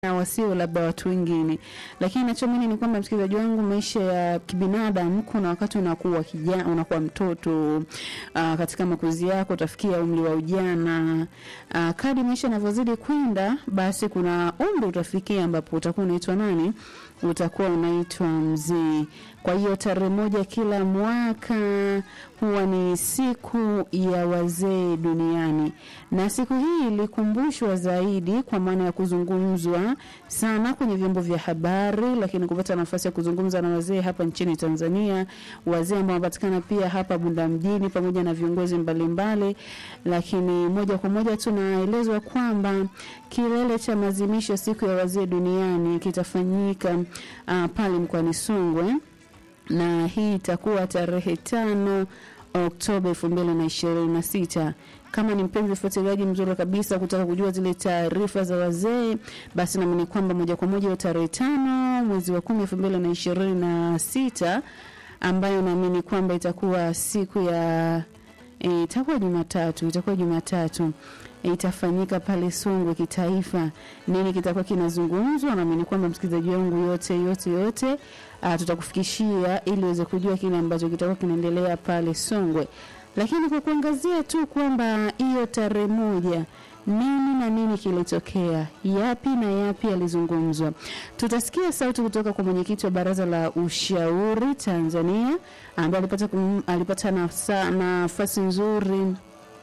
na wasio labda watu wengine. Lakini nachoamini ni kwamba msikilizaji wangu, maisha ya kibinadamu, kuna wakati unakuwa kijana, unakuwa mtoto uh, katika makuzi yako utafikia umri wa ujana uh, kadi maisha yanavyozidi kwenda, basi kuna umri utafikia ambapo utakuwa unaitwa nani? Utakuwa unaitwa mzee. Kwa hiyo tarehe moja kila mwaka huwa ni siku ya wazee duniani, na siku hii ilikumbushwa zaidi kwa maana ya kuzungumzwa sana kwenye vyombo vya habari, lakini kupata nafasi ya kuzungumza na wazee hapa nchini Tanzania, wazee ambao wanapatikana pia hapa Bunda mjini pamoja na viongozi mbalimbali. Lakini moja kwa moja tunaelezwa kwamba kilele cha maadhimisho ya siku ya wazee duniani kitafanyika uh, pale mkoani Songwe na hii itakuwa tarehe tano Oktoba elfu mbili na ishirini na sita. Kama ni mpenzi mfuatiliaji mzuri kabisa kutaka kujua zile taarifa za wazee, basi naamini kwamba moja kwa moja tarehe tano mwezi wa kumi elfu mbili na ishirini na sita ambayo naamini kwamba itakuwa siku ya e, itakuwa Jumatatu, itakuwa Jumatatu e, itafanyika pale Songwe kitaifa. Nini kitakuwa kinazungumzwa? Naamini kwamba msikilizaji wangu yote yote yote uh, tutakufikishia ili uweze kujua kile ambacho kitakuwa kinaendelea pale Songwe, lakini kwa kuangazia tu kwamba hiyo tarehe moja nini na nini kilitokea, yapi na yapi yalizungumzwa. Tutasikia sauti kutoka kwa mwenyekiti wa Baraza la Ushauri Tanzania ambaye alipata, kum, alipata nafasi nzuri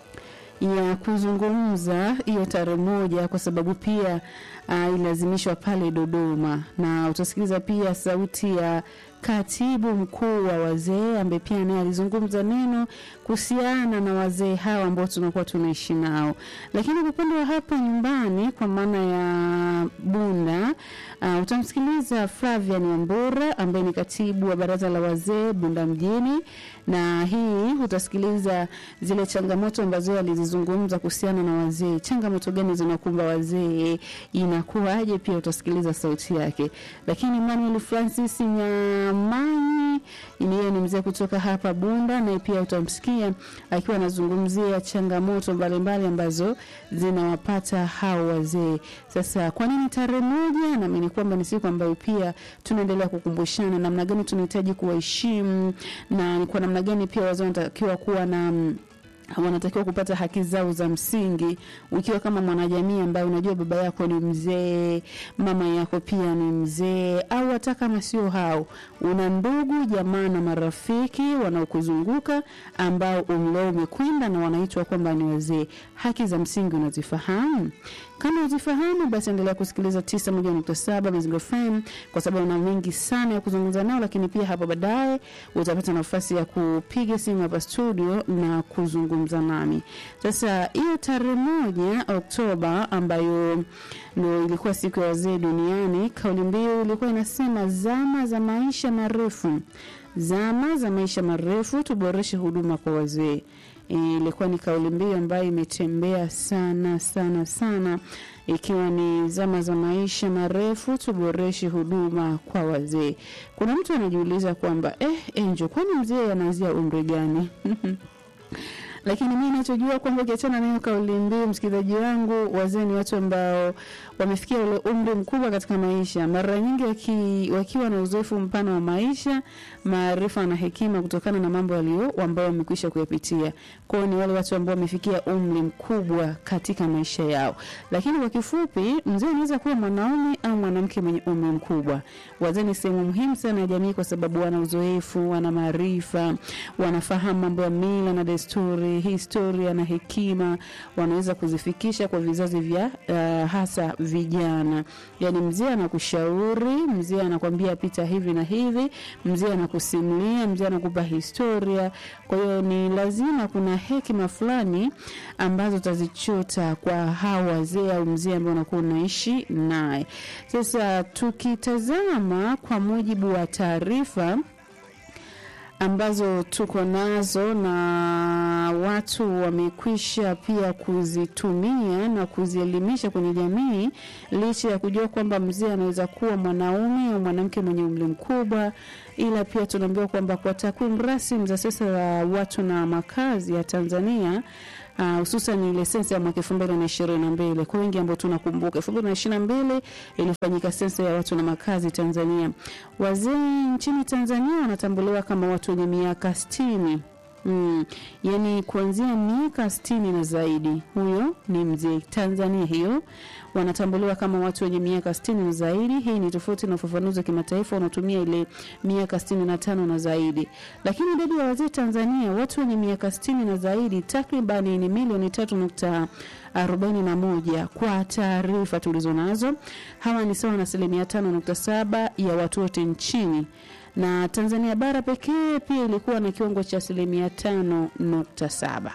ya kuzungumza hiyo tarehe moja kwa sababu pia uh, ilazimishwa pale Dodoma, na utasikiliza pia sauti ya katibu mkuu wa wazee ambaye pia naye alizungumza neno kuhusiana na wazee hawa ambao tunakuwa tunaishi nao. Lakini kwa upande wa hapa nyumbani, kwa maana ya Bunda, uh, utamsikiliza Flavian Wambura ambaye ni katibu wa baraza la wazee Bunda mjini, na hii utasikiliza zile changamoto ambazo alizizungumza kuhusiana na wazee. Changamoto gani zinakumba wazee, inakuwaje? Pia utasikiliza sauti yake. Lakini Manuel Francis nya Manyi yeye ni mzee kutoka hapa Bunda, naye pia utamsikia akiwa anazungumzia changamoto mbalimbali ambazo zinawapata hao wazee. Sasa kwa nini tarehe moja? Naamini kwamba ni siku ambayo pia tunaendelea kukumbushana namna gani tunahitaji kuwaheshimu na ni kwa namna gani pia wazee wanatakiwa kuwa na wanatakiwa kupata haki zao za msingi. Ukiwa kama mwanajamii ambaye unajua baba yako ni mzee, mama yako pia ni mzee, au hata kama sio hao, una ndugu jamaa na marafiki wanaokuzunguka ambao umri wao umekwenda na wanaitwa kwamba ni wazee, haki za msingi unazifahamu? Kama uzifahamu basi endelea kusikiliza 91.7 Mazingira FM kwa sababu una mengi sana ya kuzungumza nao, lakini pia hapo baadaye utapata nafasi ya kupiga simu hapa studio na kuzungumza nami. Sasa hiyo tarehe moja Oktoba ambayo ndio ilikuwa siku ya wazee duniani, kauli mbiu ilikuwa inasema zama za maisha marefu, zama za maisha marefu, tuboreshe huduma kwa wazee ilikuwa ni kauli mbiu ambayo imetembea sana sana sana, ikiwa ni zama za maisha marefu, tuboreshe huduma kwa wazee. Kuna mtu anajiuliza kwamba eh, Enjo, kwani mzee anaanzia umri gani? lakini mimi ninachojua kwamba ukiachana nayo kauli mbiu, msikilizaji wangu, wazee ni watu ambao wamefikia ule umri mkubwa katika maisha, mara nyingi waki, wakiwa na uzoefu mpana wa maisha, maarifa na hekima kutokana na mambo yaliyo ambao wamekwisha kuyapitia. Kwao ni wale watu ambao wamefikia umri mkubwa katika maisha yao. Lakini kwa kifupi, mzee anaweza kuwa mwanaume au mwanamke mwenye umri mkubwa. Wazee ni sehemu muhimu sana ya jamii kwa sababu wana uzoefu, wana maarifa, wanafahamu mambo ya mila na desturi, historia na hekima, wanaweza kuzifikisha kwa vizazi vya uh, hasa vijana. Yani mzee anakushauri, mzee anakwambia pita hivi na hivi, mzee anakusimulia, mzee anakupa historia. Kwa hiyo ni lazima kuna hekima fulani ambazo utazichota kwa hao wazee au mzee ambao unakuwa unaishi naye. Sasa tukitazama kwa mujibu wa taarifa ambazo tuko nazo na watu wamekwisha pia kuzitumia na kuzielimisha kwenye jamii, licha ya kujua kwamba mzee anaweza kuwa mwanaume au mwanamke mwenye umri mkubwa, ila pia tunaambiwa kwamba kwa takwimu rasmi za sasa za watu na makazi ya Tanzania hususan uh, ile sensa ya mwaka elfu mbili na ishirini na mbili kwa wengi ambao tunakumbuka elfu mbili na ishirini na mbili ilifanyika sensa ya watu na makazi Tanzania. Wazee nchini Tanzania wanatambuliwa kama watu wenye miaka sitini Mm, yani kuanzia miaka sitini na zaidi, huyo ni mzee. Tanzania hiyo wanatambuliwa kama watu wenye miaka sitini na zaidi. Hii ni tofauti na ufafanuzi wa kimataifa unaotumia ile miaka sitini na tano na zaidi, lakini idadi ya wazee Tanzania, watu wenye miaka sitini na zaidi takribani ni milioni tatu nukta arobaini na moja kwa taarifa tulizo nazo. Hawa ni sawa na asilimia tano nukta saba ya watu wote nchini na Tanzania bara pekee pia ilikuwa na kiwango cha asilimia tano nukta saba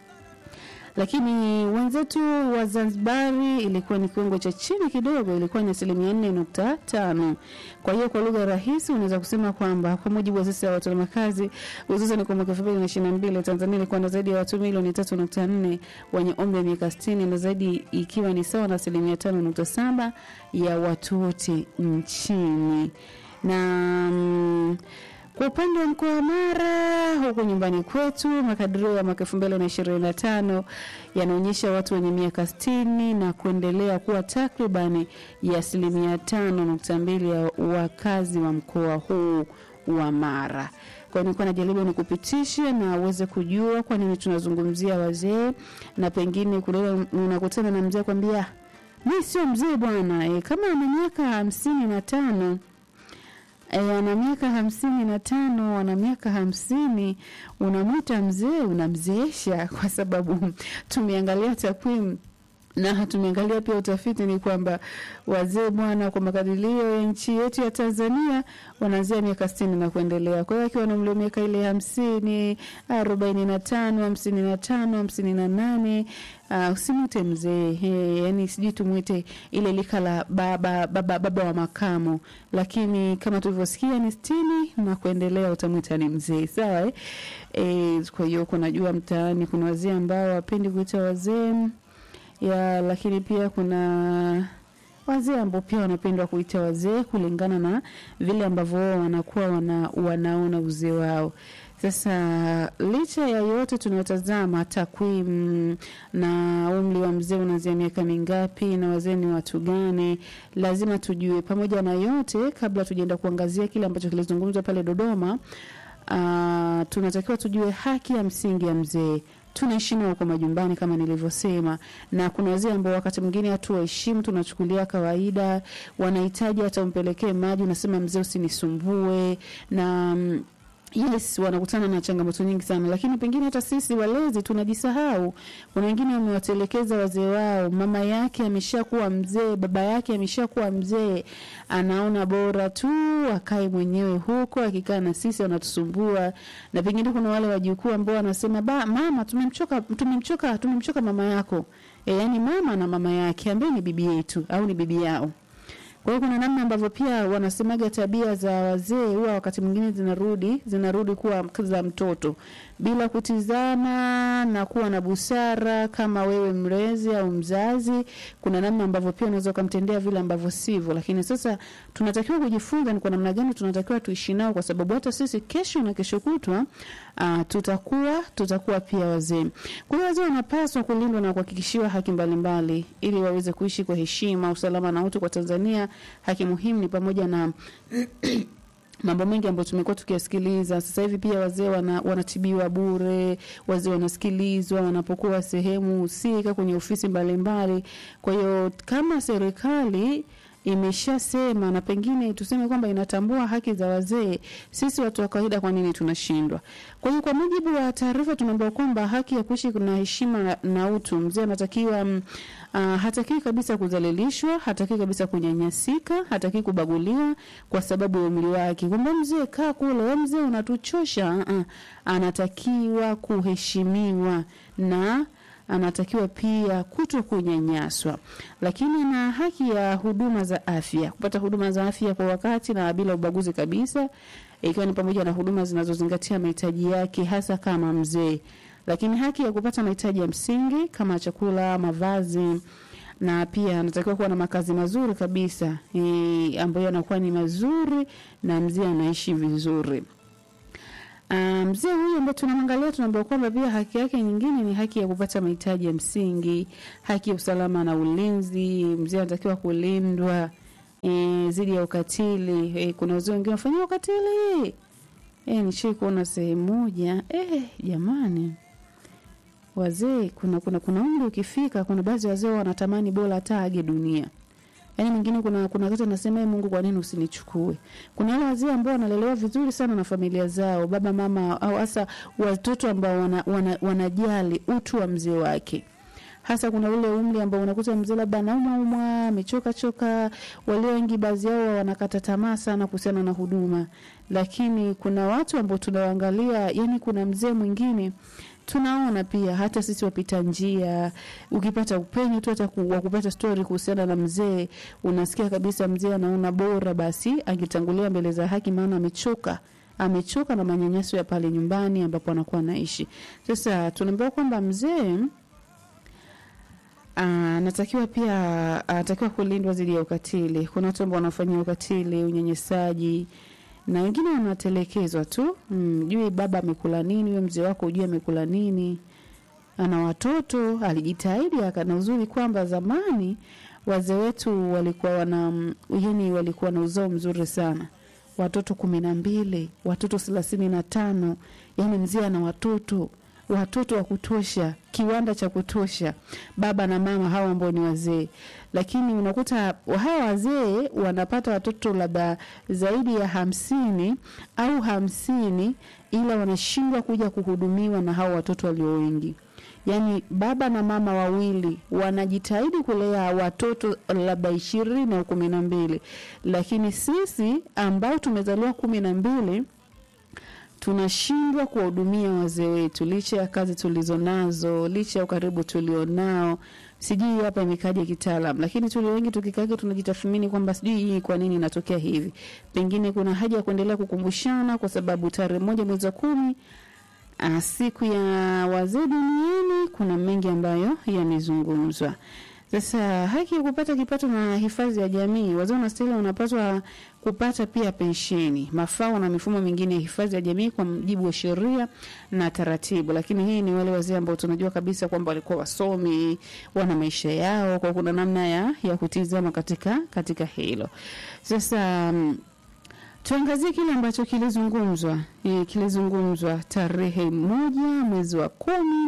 lakini wenzetu wa Zanzibari ilikuwa ni kiwango cha chini kidogo, ilikuwa ni asilimia nne nukta tano. Kwa hiyo kwa lugha rahisi unaweza kusema kwamba kwa mujibu wa sasa ya watu na makazi, hususan kwa mwaka elfu mbili na ishirini na mbili Tanzania ilikuwa na zaidi ya watu milioni tatu nukta nne wenye umri wa miaka sitini na zaidi, ikiwa ni sawa na asilimia tano nukta saba ya watu wote nchini na mm, kwa upande wa mkoa wa Mara huko nyumbani kwetu, makadirio ya mwaka elfu mbili na ishirini na tano yanaonyesha watu wenye miaka sitini na kuendelea kuwa takribani ya asilimia tano nukta mbili ya wakazi wa mkoa huu wa Mara. Kwa hiyo nilikuwa najaribu nikupitishe na uweze kujua kwa nini tunazungumzia wazee, na pengine kule unakutana na mzee kwambia mi sio mzee bwana e, kama ana miaka hamsini na tano E, ana miaka hamsini na tano ana miaka hamsini unamwita mzee, unamzeesha kwa sababu tumeangalia takwimu na tumeangalia pia utafiti ni kwamba wazee bwana, kwa makadirio ya nchi yetu ya Tanzania wanaanzia miaka sitini na kuendelea. Kwa hiyo akiwa na umri wa miaka ile hamsini, arobaini na tano, hamsini na tano, hamsini na nane Uh, usimwite mzee yani, sijui tumwite ile lika la baba, baba, baba wa makamo, lakini kama tulivyosikia ni sitini na kuendelea utamwita ni mzee, sawa eh? E, kwa hiyo kunajua mtaani kuna wazee ambao wapendi kuita wazee ya lakini pia kuna wazee ambao pia wanapendwa kuita wazee kulingana na vile ambavyo wao wanakuwa wana, wanaona uzee wao. Sasa licha ya yote tunayotazama takwimu na umri wa mzee unaanzia miaka mingapi na wazee ni watu gani, lazima tujue. Pamoja na yote, kabla tujaenda kuangazia kile ambacho kilizungumzwa pale Dodoma, uh, tunatakiwa tujue haki ya msingi ya mzee tunaishi nao kwa majumbani kama nilivyosema, na kuna wazee ambao wakati mwingine hatuwaheshimu, tunachukulia kawaida, wanahitaji hata umpelekee maji, unasema mzee, usinisumbue na mm, Yes, wanakutana na changamoto nyingi sana, lakini pengine hata sisi walezi tunajisahau. Kuna wengine wamewatelekeza wazee wao, mama yake ameshakuwa mzee, baba yake ameshakuwa mzee, anaona bora tu akae mwenyewe huko, akikaa na sisi wanatusumbua. Na pengine kuna wale wajukuu ambao wanasema ba, mama, tumemchoka, tumemchoka, tumemchoka mama yako. E, yani mama na mama yake ambaye ni bibi yetu au ni bibi yao. Kwa hiyo kuna namna ambavyo pia wanasemaga tabia za wazee huwa wakati mwingine zinarudi zinarudi kuwa za mtoto bila kutizama na kuwa na busara. Kama wewe mlezi au mzazi, kuna namna ambavyo pia unaweza ukamtendea vile ambavyo sivyo, lakini sasa tunatakiwa kujifunza ni kwa namna gani tunatakiwa tuishi nao, kwa sababu hata sisi kesho na kesho kutwa uh, tutakuwa tutakuwa pia wazee. Kwa hiyo wazee wanapaswa kulindwa na kuhakikishiwa haki mbalimbali mbali, ili waweze kuishi kwa heshima, usalama na utu. Kwa Tanzania haki muhimu ni pamoja na mambo mengi ambayo tumekuwa tukiyasikiliza sasa hivi. Pia wazee wana, wanatibiwa bure, wazee wanasikilizwa wanapokuwa sehemu husika kwenye ofisi mbalimbali mbali. Kwa hiyo kama serikali imeshasema na pengine tuseme kwamba inatambua haki za wazee, sisi watu wa kawaida, kwa nini tunashindwa? Kwa hiyo kwa mujibu wa taarifa tunaambiwa kwamba haki ya kuishi na heshima na utu, mzee anatakiwa uh, hatakiwi kabisa kudhalilishwa, hatakiwi kabisa kunyanyasika, hatakiwi kubaguliwa kwa sababu ya umri wake, kwamba mzee kaa kule, wewe mzee unatuchosha. Uh, anatakiwa kuheshimiwa na anatakiwa pia kuto kunyanyaswa, lakini na haki ya huduma za afya, kupata huduma za afya kwa wakati na bila ubaguzi kabisa, ikiwa ni pamoja na huduma zinazozingatia mahitaji yake, hasa kama mzee. Lakini haki ya kupata mahitaji ya msingi kama chakula, mavazi na pia anatakiwa kuwa na makazi mazuri kabisa e, ambayo yanakuwa ni mazuri na mzee anaishi vizuri. Ah, mzee huyu ambaye tunamwangalia tunaambiwa kwamba pia haki yake nyingine ni haki ya kupata mahitaji ya msingi, haki ya usalama na ulinzi. Mzee anatakiwa kulindwa eh, dhidi ya ukatili. Eh, kuna wazee wengine wanafanyia ukatili. Eh, nishai kuona sehemu moja eh, jamani wazee kuna kuna kuna umri ukifika, kuna baadhi ya wazee wanatamani bora hata age dunia. Yaani mwingine kuna kuna wakati anasema "Ee Mungu, kwa nini usinichukue? Kuna wale wazee ambao wanalelewa vizuri sana na familia zao, baba mama, au hasa watoto ambao wana, wana, wanajali utu wa mzee wake hasa kuna ule umri ambao unakuta mzee labda anaumwa umwa amechoka choka. Walio wengi baadhi yao wanakata tamaa sana kuhusiana na huduma, lakini kuna watu ambao tunawaangalia, yani kuna mzee mwingine tunaona pia hata sisi wapita njia, ukipata upenyo tu hata ku- wa kupata stori kuhusiana na mzee, unasikia kabisa mzee anaona bora basi angetangulia mbele za haki, maana amechoka amechoka na manyanyaso ya pale nyumbani ambapo anakuwa anaishi. Sasa tunaambiwa kwamba mzee anatakiwa pia anatakiwa kulindwa dhidi ya ukatili. Kuna watu ambao wanafanyia ukatili, unyanyasaji na wengine wanatelekezwa tu. Mm, jui baba amekula nini, huyo mzee wako ujui amekula nini. Ana watoto, alijitahidi akana uzuri kwamba zamani wazee wetu walikuwa wana yani walikuwa na uzao mzuri sana watoto kumi na mbili watoto thelathini na tano yani mzee ana watoto watoto wa kutosha kiwanda cha kutosha baba na mama hawa ambao ni wazee lakini unakuta hawa wazee wanapata watoto labda zaidi ya hamsini au hamsini ila wanashindwa kuja kuhudumiwa na hao watoto walio wengi yaani baba na mama wawili wanajitahidi kulea watoto labda ishirini au kumi na mbili lakini sisi ambao tumezaliwa kumi na mbili tunashindwa kuwahudumia wazee wetu licha ya kazi tulizo nazo licha ya ukaribu tulionao sijui hapa imekaja kitaalam lakini tulio wengi tukikake tunajitathmini kwamba sijui hii kwa nini inatokea hivi pengine kuna haja ya kuendelea kukumbushana kwa sababu tarehe moja mwezi wa kumi Ah, siku ya wazee duniani kuna mengi ambayo yamezungumzwa. Sasa haki ya kupata kipato na hifadhi ya jamii, wazee wanastahili wanapaswa kupata pia pensheni, mafao na mifumo mingine ya hifadhi ya jamii kwa mujibu wa sheria na taratibu. Lakini hii ni wale wazee ambao tunajua kabisa kwamba walikuwa wasomi, wana maisha yao, kwa kuna namna ya, ya kutizama katika katika hilo. Sasa mm, Tuangazie kile ambacho kilizungumzwa e, kilizungumzwa tarehe moja mwezi wa kumi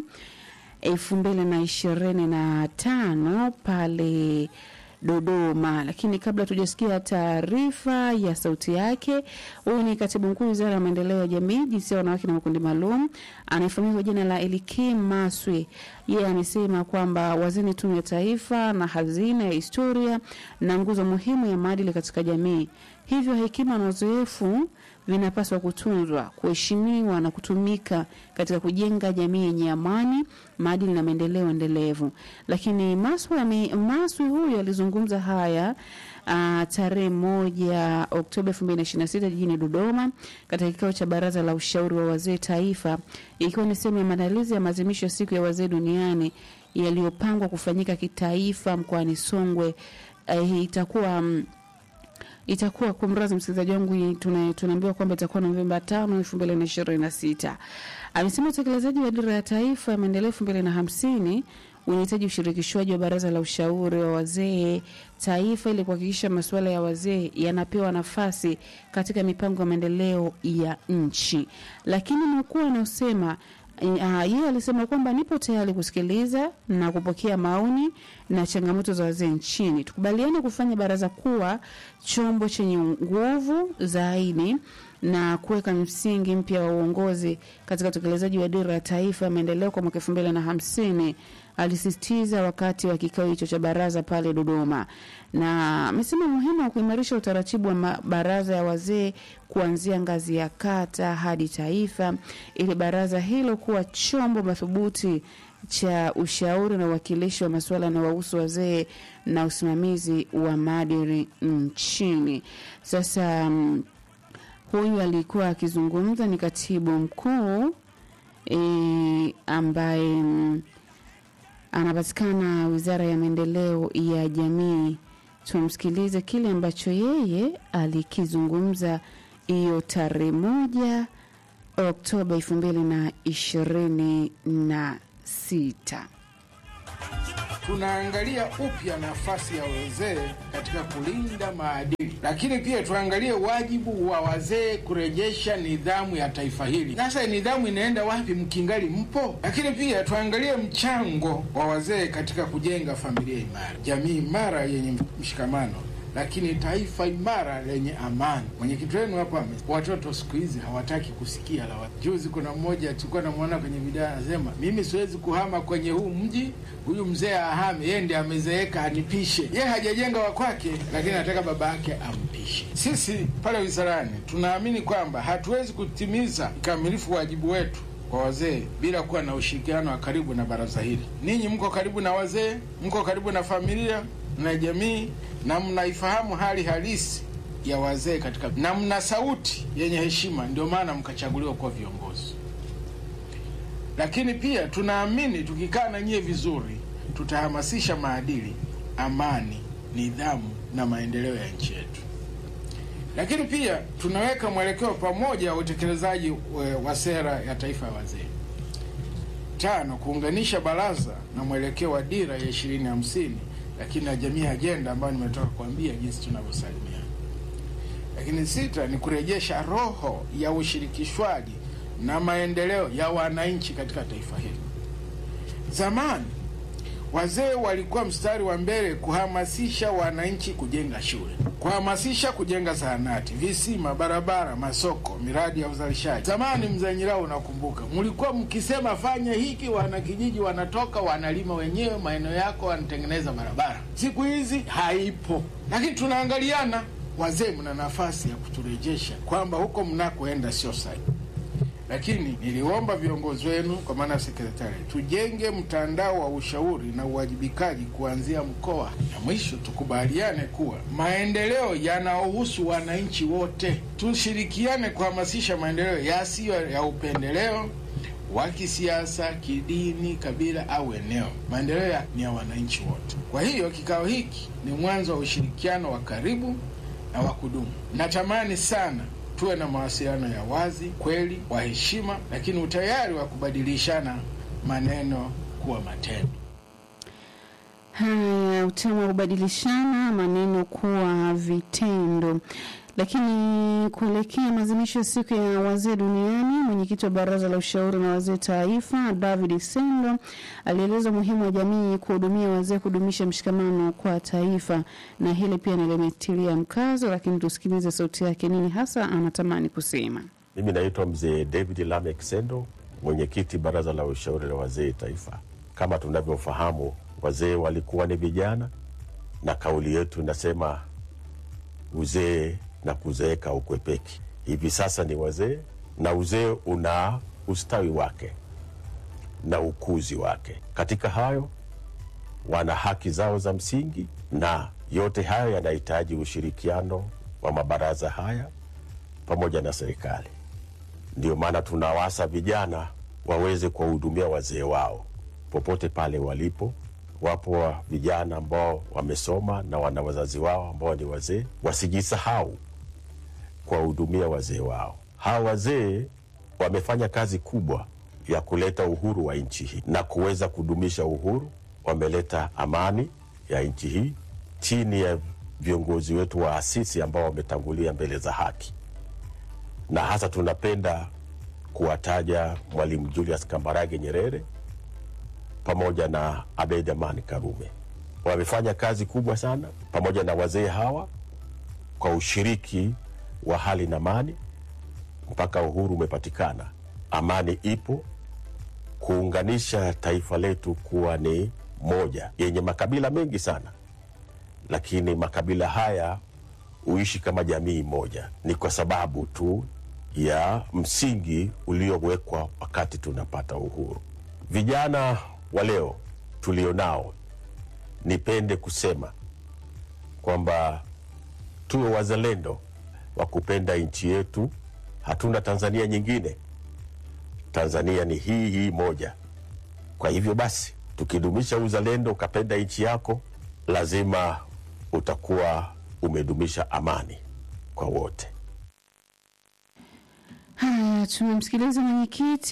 elfu mbili na ishirini na tano pale Dodoma. Lakini kabla tujasikia taarifa ya sauti yake, huyu ni katibu mkuu wizara ya maendeleo ya jamii, jinsia, wanawake na makundi maalum, anayefahamika kwa jina la Elikim Maswe. Yeye amesema kwamba wazee ni tunu ya taifa na hazina ya historia na nguzo muhimu ya maadili katika jamii. Hivyo hekima na uzoefu vinapaswa kutunzwa, kuheshimiwa na kutumika katika kujenga jamii yenye amani, maadili na maendeleo endelevu. Lakini Maswi, ame- Maswi huyu alizungumza haya uh, tarehe moja Oktoba 2026 jijini Dodoma katika kikao cha baraza la ushauri wa wazee taifa, ikiwa ni sehemu ya maandalizi ya maadhimisho ya siku ya wazee duniani yaliyopangwa kufanyika kitaifa mkoani Songwe. Uh, itakuwa um, itakuwa kumrazi msikilizaji wangu hii tuna- tunaambiwa kwamba itakuwa Novemba tano elfu mbili na ishirini na sita. Amesema utekelezaji wa dira ya taifa ya maendeleo elfu mbili na hamsini unahitaji ushirikishwaji wa baraza la ushauri wa wazee taifa ili kuhakikisha masuala ya wazee yanapewa nafasi katika mipango ya maendeleo ya nchi. Lakini mkuu anaosema Uh, yeye alisema kwamba nipo tayari kusikiliza na kupokea maoni na changamoto za wazee nchini. Tukubaliane kufanya baraza kuwa chombo chenye nguvu zaidi na kuweka msingi mpya wa uongozi katika utekelezaji wa dira ya taifa ya maendeleo kwa mwaka elfu mbili na hamsini alisisitiza wakati wa kikao hicho cha baraza pale Dodoma, na amesema muhimu wa kuimarisha utaratibu wa ma- baraza ya wazee kuanzia ngazi ya kata hadi taifa, ili baraza hilo kuwa chombo madhubuti cha ushauri na uwakilishi wa masuala yanayowahusu wazee na usimamizi wa maadili nchini. Sasa mm, huyu alikuwa akizungumza ni katibu mkuu e, ambaye mm, anapatikana wizara ya maendeleo ya jamii. Tumsikilize kile ambacho yeye alikizungumza hiyo tarehe moja Oktoba elfu mbili na ishirini na sita. Tunaangalia upya nafasi ya wazee katika kulinda maadili, lakini pia tuangalie wajibu wa wazee kurejesha nidhamu ya taifa hili. Sasa nidhamu inaenda wapi mkingali mpo? Lakini pia tuangalie mchango wa wazee katika kujenga familia imara, jamii imara yenye mshikamano lakini taifa imara lenye amani. Mwenyekiti wenu hapa, watoto siku hizi hawataki kusikia la watu. Juzi kuna mmoja tulikuwa namwona kwenye video anasema, mimi siwezi kuhama kwenye huu mji, huyu mzee ahame, yeye ndiye amezeeka anipishe. Yeye hajajenga wa kwake, lakini anataka baba yake ampishe. Sisi pale wizarani tunaamini kwamba hatuwezi kutimiza kikamilifu wajibu wetu kwa wazee bila kuwa na ushirikiano wa karibu na baraza hili. Ninyi mko karibu na wazee, mko karibu na familia na jamii na mnaifahamu hali halisi ya wazee katika na mna sauti yenye heshima, ndio maana mkachaguliwa kuwa viongozi. Lakini pia tunaamini tukikaa na nyie vizuri, tutahamasisha maadili, amani, nidhamu na maendeleo ya nchi yetu. Lakini pia tunaweka mwelekeo pamoja wa utekelezaji wa sera ya taifa ya wazee. Tano, kuunganisha baraza na mwelekeo wa dira ya ishirini hamsini lakini na jamii ajenda ambayo nimetoka kuambia jinsi tunavyosalimiana. Lakini sita ni kurejesha roho ya ushirikishwaji na maendeleo ya wananchi katika taifa hili. Zamani wazee walikuwa mstari wa mbele kuhamasisha wananchi kujenga shule, kuhamasisha kujenga zahanati, visima, barabara, masoko, miradi ya uzalishaji. Zamani, mzee Nyirao, unakumbuka, mlikuwa mkisema fanye hiki, wanakijiji wanatoka wanalima wenyewe maeneo yako, wanatengeneza barabara. Siku hizi haipo, lakini tunaangaliana. Wazee, mna nafasi ya kuturejesha kwamba huko mnakoenda sio sahihi lakini niliomba viongozi wenu kwa maana sekretari, tujenge mtandao wa ushauri na uwajibikaji kuanzia mkoa, na mwisho tukubaliane kuwa maendeleo yanaohusu wananchi wote. Tushirikiane kuhamasisha maendeleo yasiyo ya upendeleo wa kisiasa, kidini, kabila au eneo. Maendeleo ni ya wananchi wote. Kwa hiyo kikao hiki ni mwanzo wa ushirikiano wa karibu na wa kudumu. Natamani sana tuwe na mawasiliano ya wazi, kweli, wa heshima, lakini utayari wa kubadilishana maneno kuwa matendo. Haya, utamu wa kubadilishana maneno kuwa vitendo. Lakini kuelekea maadhimisho ya siku ya wazee duniani, mwenyekiti wa baraza la ushauri na wazee taifa David Sendo alieleza umuhimu wa jamii kuhudumia wazee, kudumisha mshikamano kwa taifa, na hili pia nalimetilia mkazo. Lakini tusikilize sauti yake, nini hasa anatamani kusema. Mimi naitwa mzee David Lamek Sendo, mwenyekiti baraza la ushauri la wazee taifa. Kama tunavyofahamu, wazee walikuwa ni vijana, na kauli yetu inasema uzee na kuzeeka ukwepeki. Hivi sasa ni wazee, na uzee una ustawi wake na ukuzi wake. Katika hayo, wana haki zao za msingi, na yote hayo yanahitaji ushirikiano wa mabaraza haya pamoja na serikali. Ndio maana tunawasa vijana waweze kuwahudumia wazee wao popote pale walipo. Wapo vijana ambao wamesoma na wana wazazi wao ambao ni wazee, wasijisahau kuwahudumia wazee wao. Hawa wazee wamefanya kazi kubwa ya kuleta uhuru wa nchi hii na kuweza kudumisha uhuru. Wameleta amani ya nchi hii chini ya viongozi wetu wa asisi ambao wametangulia mbele za haki, na hasa tunapenda kuwataja Mwalimu Julius Kambarage Nyerere pamoja na Abeid Amani Karume. Wamefanya kazi kubwa sana pamoja na wazee hawa kwa ushiriki wa hali na mali mpaka uhuru umepatikana, amani ipo, kuunganisha taifa letu kuwa ni moja yenye makabila mengi sana, lakini makabila haya huishi kama jamii moja. Ni kwa sababu tu ya msingi uliowekwa wakati tunapata uhuru. Vijana wa leo tulionao, nipende kusema kwamba tuwe wazalendo wa kupenda nchi yetu. Hatuna Tanzania nyingine, Tanzania ni hii hii moja. Kwa hivyo basi, tukidumisha uzalendo, ukapenda nchi yako, lazima utakuwa umedumisha amani kwa wote. Haya, tumemsikiliza mwenyekiti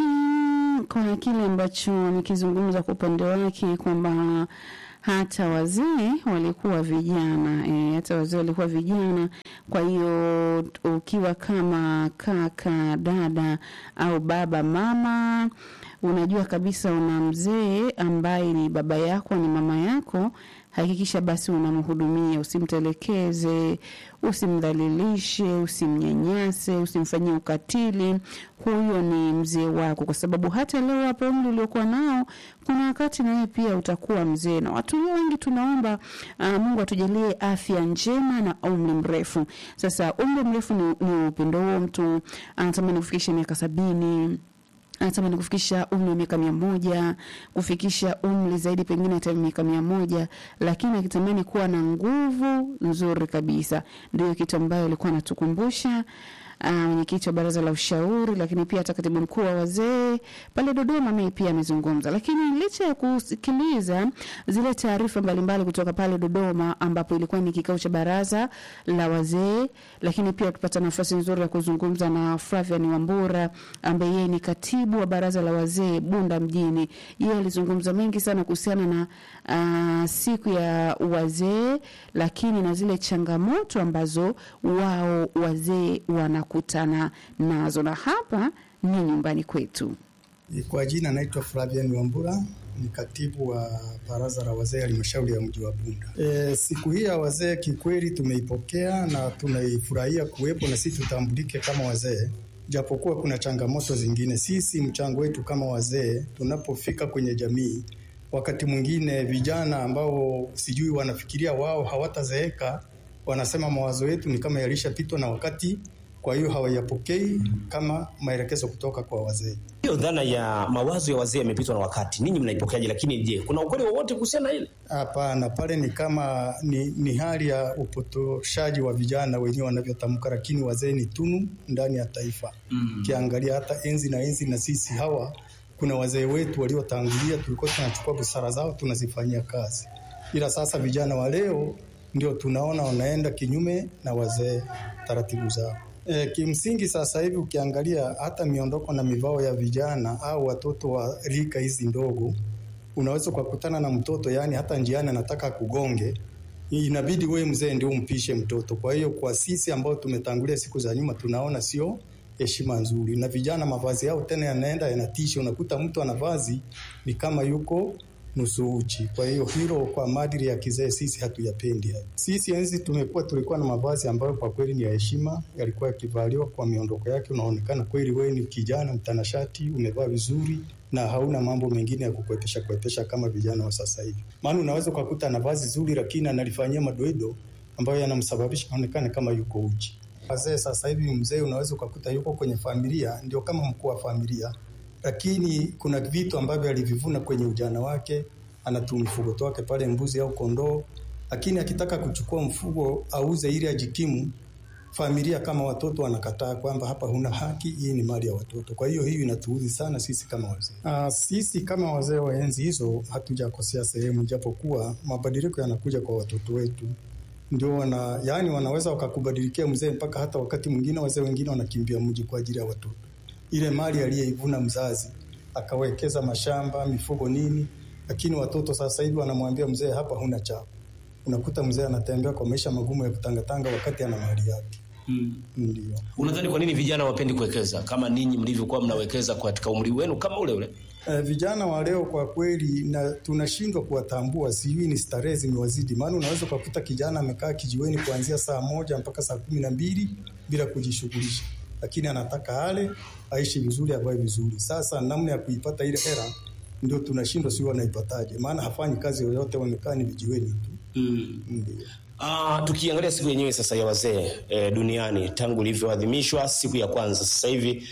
kwa kile ambacho nikizungumza kwa upande wake kwamba hata wazee walikuwa vijana e, hata wazee walikuwa vijana. Kwa hiyo ukiwa kama kaka, dada au baba, mama, unajua kabisa una mzee ambaye ni baba yako, ni mama yako, hakikisha basi unamhudumia, usimtelekeze, usimdhalilishe, usimnyanyase, usimfanyie ukatili. Huyo ni mzee wako, kwa sababu hata leo hapo umri uliokuwa nao, kuna wakati na wewe pia utakuwa mzee. Na watu wengi tunaomba uh, Mungu atujalie afya njema na umri mrefu. Sasa umri mrefu ni, ni upendo huo. Mtu anatamani kufikisha miaka sabini anatamani kufikisha umri wa miaka mia moja kufikisha umri zaidi pengine hata miaka mia moja lakini akitamani kuwa na nguvu nzuri kabisa. Ndio kitu ambayo alikuwa anatukumbusha mwenyekiti wa baraza la ushauri, lakini pia hata katibu mkuu wa wazee pale Dodoma naye pia amezungumza. Lakini licha ya kusikiliza zile taarifa mbalimbali kutoka pale Dodoma, ambapo ilikuwa ni kikao cha baraza la wazee, lakini pia tupata nafasi nzuri ya kuzungumza na Flavian Wambura ambaye yeye ni katibu wa baraza la wazee Bunda mjini. Yeye alizungumza mengi sana kuhusiana na uh, siku ya wazee, lakini na zile changamoto ambazo wao wazee wana kutana nazo, na hapa ni nyumbani kwetu. Kwa jina naitwa Flavian Wambura, ni katibu wa baraza la wazee halmashauri ya mji wa Bunda. E, siku hii ya wazee kikweli tumeipokea na tunaifurahia kuwepo na sisi tutambulike kama wazee, japokuwa kuna changamoto zingine. Sisi mchango wetu kama wazee tunapofika kwenye jamii, wakati mwingine vijana ambao sijui wanafikiria wao hawatazeeka, wanasema mawazo yetu ni kama yalishapitwa na wakati kwa hiyo hawayapokei kama maelekezo kutoka kwa wazee. Hiyo dhana ya mawazo ya wazee yamepitwa na wakati, ninyi mnaipokeaje? Lakini je, kuna ukweli wowote kuhusiana na ile? Hapana, pale ni kama ni, ni hali ya upotoshaji wa vijana wenyewe wanavyotamka, lakini wazee ni tunu ndani ya taifa. Ukiangalia mm. hata enzi na enzi na sisi hawa, kuna wazee wetu waliotangulia, tulikuwa tunachukua busara zao tunazifanyia kazi, ila sasa vijana wa leo ndio tunaona wanaenda kinyume na wazee taratibu zao. E, kimsingi sasa hivi ukiangalia hata miondoko na mivao ya vijana au watoto wa rika hizi ndogo, unaweza ukakutana na mtoto yani hata njiani anataka kugonge, inabidi wewe mzee ndio umpishe mtoto. Kwa hiyo kwa sisi ambao tumetangulia siku za nyuma, tunaona sio heshima nzuri, na vijana mavazi yao tena yanaenda yanatisha, unakuta mtu ana vazi ni kama yuko nusu uchi. Kwa hiyo hilo kwa maadili ya kizee sisi hatuyapendi hayo. Sisi enzi tumekuwa tulikuwa na mavazi ambayo kwa kweli ni ya heshima, yalikuwa yakivaliwa kwa miondoko yake, unaonekana kweli wewe ni kijana mtanashati, umevaa vizuri na hauna mambo mengine ya kukwetesha kwetesha kama vijana wa sasa hivi. Maana unaweza ukakuta na vazi zuri, lakini analifanyia madoido ambayo yanamsababisha aonekane kama yuko uchi. Wazee sasa hivi, mzee unaweza ukakuta yuko kwenye familia, ndio kama mkuu wa familia lakini kuna vitu ambavyo alivivuna kwenye ujana wake, anatu mfugo wake pale, mbuzi au kondoo, lakini akitaka kuchukua mfugo auze ili ajikimu, familia kama watoto wanakataa kwamba hapa huna haki, hii ni mali ya watoto. Kwa hiyo hiyo inatuudhi sana sisi kama wazee. Ah, sisi kama wazee wa enzi hizo hatujakosea sehemu, japokuwa mabadiliko yanakuja kwa watoto wetu ndio wana yani, wanaweza wakakubadilikia mzee, mpaka hata wakati mwingine wazee wengine wanakimbia mji kwa ajili ya watoto ile mali aliyeivuna mzazi akawekeza mashamba, mifugo, nini, lakini watoto sasa hivi wanamwambia mzee, hapa huna chako. Unakuta mzee anatembea kwa maisha magumu ya kutangatanga wakati ana mali yake. Hmm. Ndio. Unadhani kwa nini vijana wapendi kuwekeza kama ninyi mlivyokuwa mnawekeza katika umri wenu kama ule ule? Eh, vijana wa leo kwa kweli na tunashindwa kuwatambua, sijui ni starehe zimewazidi. Maana unaweza ukakuta kijana amekaa kijiweni kuanzia saa moja mpaka saa kumi na mbili bila kujishughulisha lakini anataka ale aishi vizuri, avae vizuri. Sasa namna ya kuipata ile hela ndio tunashindwa, sio wanaipataje? Maana hafanyi kazi yoyote, wamekaa ni vijiweni tu. Mm. Ndio. Ah, tukiangalia siku yenyewe sasa ya wazee e, duniani tangu ilivyoadhimishwa siku ya kwanza, sasa hivi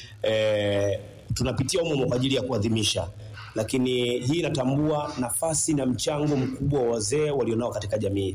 e, tunapitia umo kwa ajili ya kuadhimisha, lakini hii inatambua nafasi na mchango mkubwa wa wazee walionao katika jamii.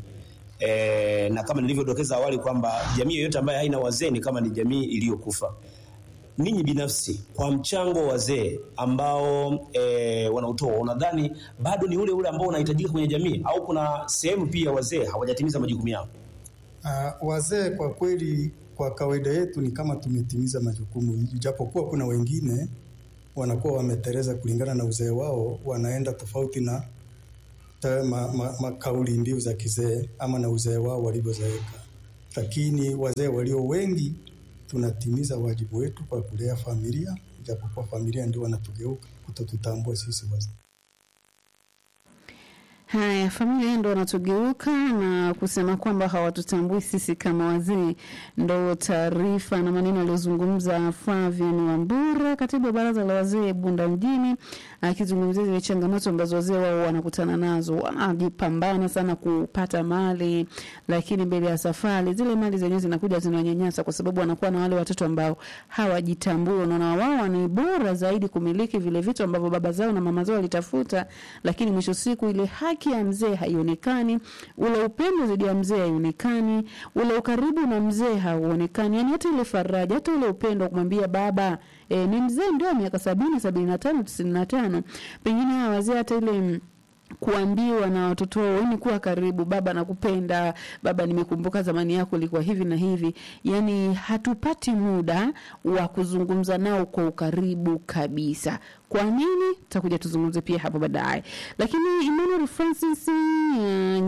E, na kama nilivyodokeza awali kwamba jamii yoyote ambayo haina wazee ni kama ni jamii iliyokufa. Ninyi binafsi kwa mchango wa wazee ambao e, wanautoa, unadhani bado ni ule ule ambao unahitajika kwenye jamii au kuna sehemu pia wazee hawajatimiza majukumu yao? Uh, wazee kwa kweli, kwa kawaida yetu ni kama tumetimiza majukumu, japokuwa kuna wengine wanakuwa wameteleza kulingana na uzee wao, wanaenda tofauti na ta, ma, ma, ma kauli mbiu za kizee ama na uzee wao walivyozeeka, lakini wazee walio wengi tunatimiza wajibu wetu kwa kulea familia, japokuwa familia ndio wanatugeuka kutotutambua sisi wazee. Haya, familia ndo wanatugeuka na kusema kwamba hawatutambui sisi kama wazee. Ndo taarifa na maneno aliyozungumza Flavian Wambura, katibu wa baraza la wazee Bunda mjini, akizungumzia zile changamoto ambazo wazee wao wanakutana nazo. Wanajipambana sana kupata mali, lakini mbele ya safari zile mali zenyewe zinakuja zinawanyanyasa, kwa sababu wanakuwa na wale watoto ambao hawajitambui. Unaona, wao ni bora zaidi kumiliki vile vitu ambavyo baba zao na mama zao walitafuta, lakini mwisho siku ile haki ya mzee haionekani, ule upendo dhidi ya mzee haionekani, ule ukaribu na mzee hauonekani, yani hata ile faraja, hata ule upendo wa kumwambia baba e, ni mzee ndio miaka sabini, sabini na tano, tisini na tano, pengine hawa wazee hata ile mm, kuambiwa na watoto wao ni kuwa karibu, baba nakupenda, baba nimekumbuka zamani yako ilikuwa hivi na hivi. Yani hatupati muda wa kuzungumza nao kwa ukaribu kabisa. Kwa nini? Tutakuja tuzungumze pia hapo baadaye. Lakini Emmanuel Francis uh,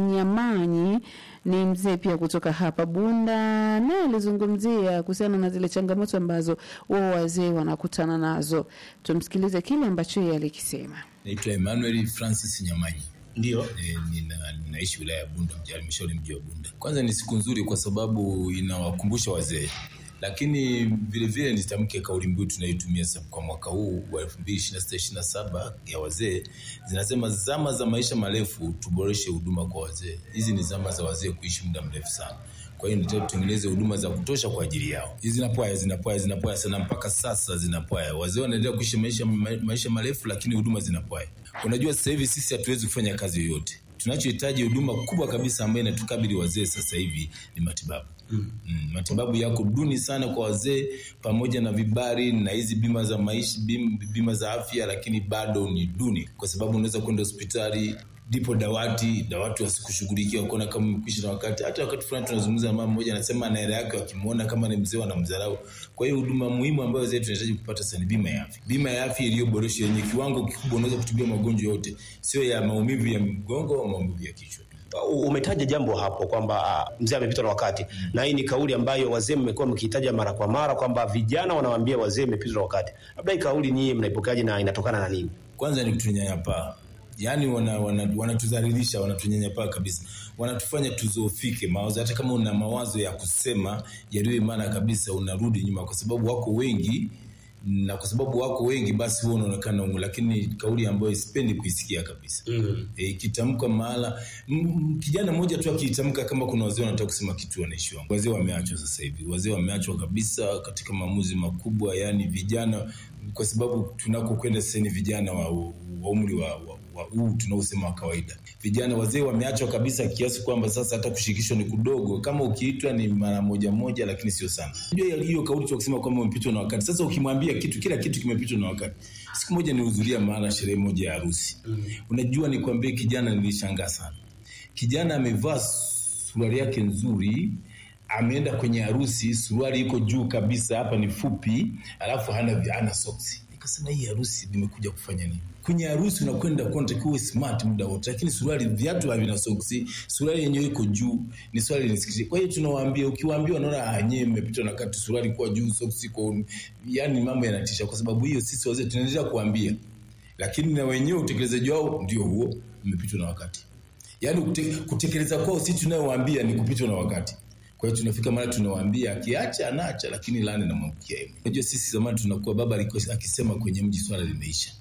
Nyamanyi ni mzee pia kutoka hapa Bunda, naye alizungumzia kuhusiana na zile changamoto ambazo wao wazee wanakutana nazo. Tumsikilize kile ambacho yeye alikisema. Naitwa Emmanuel Francis Nyamanyi. Ndio. E, nina, ninaishi wilaya ya Bunda, mji- halmashauri mji wa Bunda. Kwanza ni siku nzuri kwa sababu inawakumbusha wazee, lakini vile vile nitamke kauli mbiu tunayoitumia sasa kwa mwaka huu wa 2026 27 ya wazee, zinasema zama za maisha marefu, tuboreshe huduma kwa wazee. Hizi ni zama za wazee kuishi muda mrefu sana. Kwa hiyo ndio tutengeneze huduma za kutosha kwa ajili yao. Hizi zinapwaya zinapwaya zinapwaya sana mpaka sasa zinapwaya. Wazee wanaendelea kuishi maisha ma- maisha marefu lakini huduma zinapwaya. Unajua sasa hivi sisi hatuwezi kufanya kazi yoyote. Tunachohitaji huduma kubwa kabisa ambayo inatukabili wazee sasa hivi ni matibabu. Mm. Mm, matibabu yako duni sana kwa wazee pamoja na vibari na hizi bima za maisha bim, bima za afya, lakini bado ni duni kwa sababu unaweza kwenda hospitali ndipo dawati dawati wasikushughulikia kuona kama umekwisha na wakati. Hata wakati fulani tunazungumza na mama mmoja anasema ana hela yake, wakimwona kama ni mzee wanamdharau. Kwa hiyo huduma muhimu ambayo wazee tunahitaji kupata sasa ni bima ya afya, bima ya afya iliyoboreshwa yenye kiwango kikubwa, unaweza kutibia magonjwa yote, sio ya maumivu ya mgongo au maumivu ya kichwa. U- umetaja jambo hapo kwamba ah, mzee amepitwa na wakati na hii ni kauli ambayo wazee mmekuwa mkihitaja mara kwa mara kwamba vijana wanawaambia wazee mmepitwa na wakati. Labda hii kauli nyinyi mnaipokeaje na inatokana na nini? kwanza ni kutunyanyapaa yaani wanatudhalilisha wana, wana wanatunyanyapaa kabisa wanatufanya tuzoofike mawazo hata kama una mawazo ya kusema yaliyo imana kabisa unarudi nyuma kwa sababu wako wengi na kwa sababu wako wengi basi huwa unaonekana ungu, lakini kauli ambayo sipendi kuisikia kabisa mm. e, ikitamkwa mahala m- m- kijana mmoja tu akiitamka kama kuna wazee wanataka kusema kitu wanaishiwa wazee wameachwa sasa hivi wazee wameachwa kabisa katika maamuzi makubwa yani vijana kwa sababu tunakokwenda sasa ni vijana wa, wa umri wa, wa wa huu tunaosema wa kawaida. Vijana wazee wameachwa kabisa kiasi kwamba sasa hata kushirikishwa ni kudogo. Kama ukiitwa ni mara moja moja, lakini sio sana. Unajua hiyo kauli tu kusema kwamba umepitwa na wakati. Sasa ukimwambia kitu, kila kitu kimepitwa na wakati. Siku moja nilihudhuria mahala sherehe moja ya harusi. Mm. Unajua nikwambie, kijana nilishangaa sana. Kijana amevaa suruali yake nzuri ameenda kwenye harusi, suruali iko juu kabisa, hapa ni fupi, alafu hana hana soksi. Nikasema hii harusi nimekuja kufanya nini? Kwenye harusi unakwenda kwa unatakiwa uwe smart muda wote, lakini suruali, viatu havina soksi, suruali yenyewe iko juu, ni swali linisikitisha. Kwa hiyo tunawaambia, ukiwaambia wanaona ah, nyewe mmepitwa na wakati, suruali kwa juu, soksi kwa, yani mambo yanatisha. Kwa sababu hiyo sisi wazee tunaendelea kuambia, lakini na wenyewe utekelezaji wao ndio huo, mmepitwa na wakati. Yani kutekeleza kwao sisi tunayowaambia ni kupitwa na wakati. Kwa hiyo tunafika mara tunawaambia akiacha anaacha, lakini laana inamwangukia yeye. Unajua sisi zamani tunakuwa baba alikuwa akisema kwenye mji swala limeisha.